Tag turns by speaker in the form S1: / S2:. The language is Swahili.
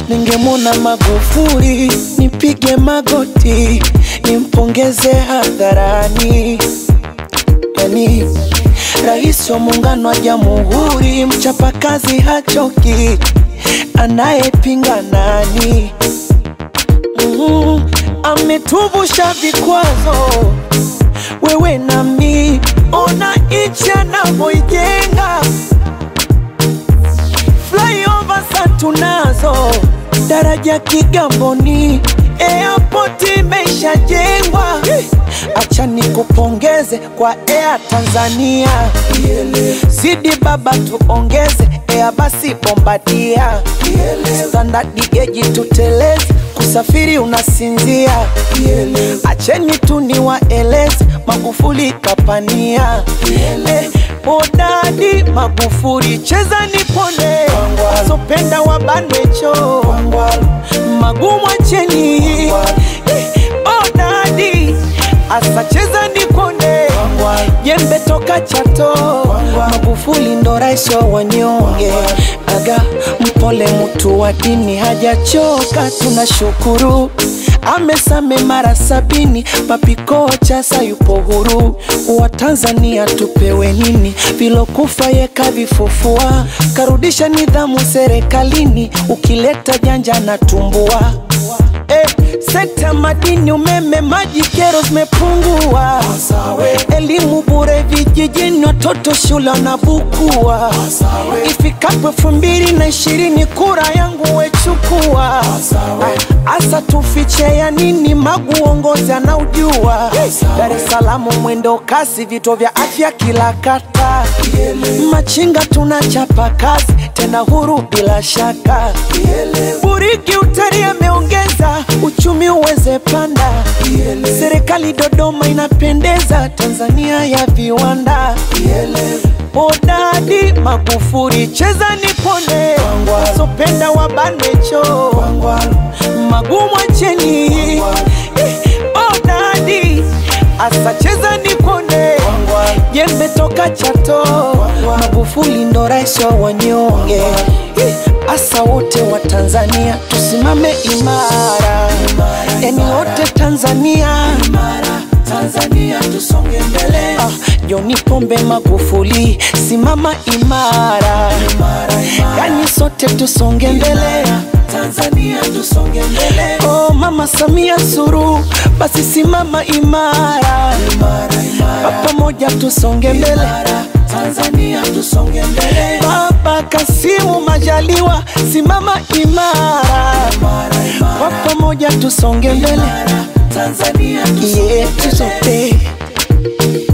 S1: ningemwona Magufuli nipige magoti nimpongeze hadharani, yani rais wa muungano wa jamhuri, mchapakazi hachoki, anayepinga nani? Mm, ametuvusha vikwazo, wewe nami, ona nchi anavyoijenga flyover sa tunazo, daraja Kigamboni, airport imeshajengwa. Acha nikupongeze kwa Air Tanzania, zidi baba tuongeze Air basi Bombardia, standard geji tuteleze, kusafiri unasinzia. Acheni tu niwaeleze, Magufuli kapania Eh, Hodadi Magufuli, cheza nipone, wazopenda wabanwecho, magumu acheni. Eh, Hodadi asa cheza nipone, jembe toka Chato, Magufuli ndo rais wa wanyonge. Aga mpole, mtu wa dini hajachoka, tunashukuru amesame mara sabini, papikocha sayupo huru. Wa Tanzania tupewe nini? Vilokufa yeka vifufua, karudisha nidhamu serikalini, ukileta janja na tumbua Eh, sekta madini, umeme, maji, kero zimepungua. Elimu bure vijijini, watoto shule wanabukua. Ifikapo elfu mbili na ishirini kura yangu wechukua. Asa tufiche ya nini? Magu uongozi anaujua. Dar es Salaam mwendo kasi, vituo vya afya kila kata. Machinga tunachapa kazi tena huru bila shaka. Buriki utalii ameongeza uchumi uweze panda. Serikali Dodoma inapendeza, Tanzania ya viwanda. Hodadi Magufuli, cheza nipone, wazopenda wabanwecho, magumu acheni. Eh, Hodadi asa cheza nipone, jembe toka Chato, Magufuli ndo rais wa wanyonge. Eh, Asa wote wa Tanzania tusimame imara, yani wote Tanzania Tanzania tusonge mbele. Ah, John Pombe Magufuli, simama imara, yani sote tusonge mbele. Tanzania tusonge mbele. Oh, Mama Samia Suluhu, basi simama imara, kwa pamoja tusonge mbele. Tanzania tusonge mbele. Baba Kasimu Majaliwa, simama imara, kwa pamoja tusonge mbele. Tanzania tusonge yetu sote